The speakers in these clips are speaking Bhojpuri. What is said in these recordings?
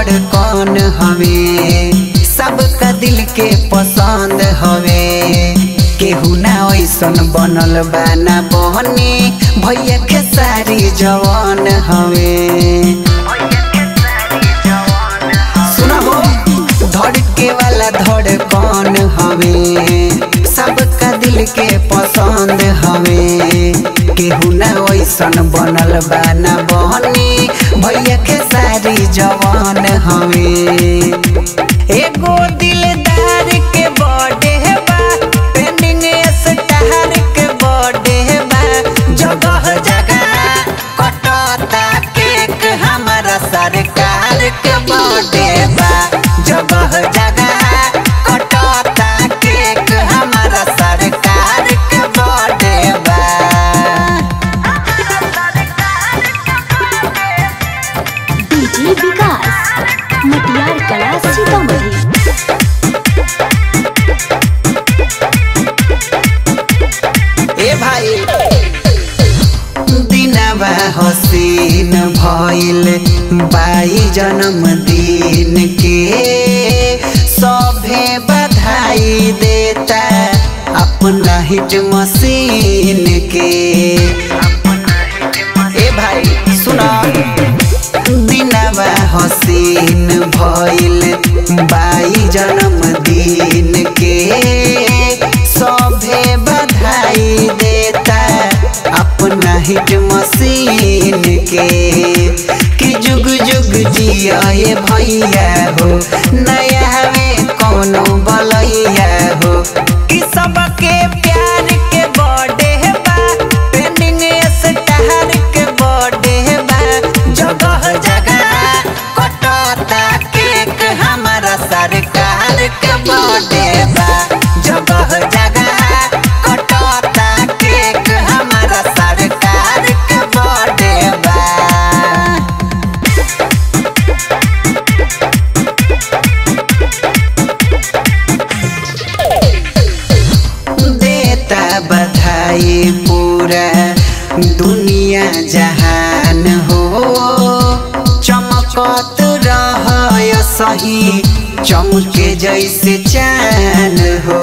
धड़कन हवे सबका दिल के पसंद हवे केहू ना ऐसन बनल बा ना बहनी भैया के सारी जवान हवे सुना हो धड़के वाला धड़कन हवे सबका दिल के पसंद हवे केहू ना ऐसन बनल बा ना बहनी भैया के सारी जवान हवे एगो दिलदार के बर्थडे बा ट्रेंडिंग स्टार के बर्थडे बा जगह जगह कटता केक हमारा सरकार के बर्थडे बा जगह जगह कटता केक हमारा सरकार के बर्थडे बा डीजे विकास मटियार कला सीतामढ़ी ए भाई दिनवा हसीन भइल बाई जन्मदिन के सभे बधाई देता अपना हिट मशीन के ए भाई सुना दिनवा हसीन भइल बाई जन्मदिन के सभे बधाई देता अपना हिट मशीन के कि जुग जुग जिया ये भैया हो नया में कोनो बलैया हो कि सबके प्यार के बर्थडे बा ट्रेंडिंग स्टार के बर्थडे बा जगह जगह कटता केक हमारा सरकार के बर्थडे बा जगह जगह कटता केक हमारा सरकार के बर्थडे बा देता बधाई पूरा दुनिया जहान हो चमकत रह सही चमके जैसे चान हो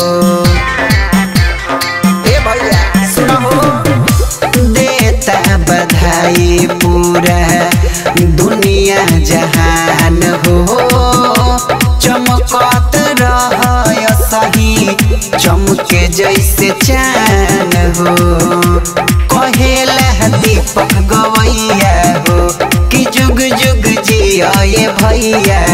ए भैया सुनो हो देता बधाई पूरा दुनिया जहान हो चमकत रह सही चमके जैसे चान हो कहेला दीपक गवैया हो कि जुग जुग जिया ये भैया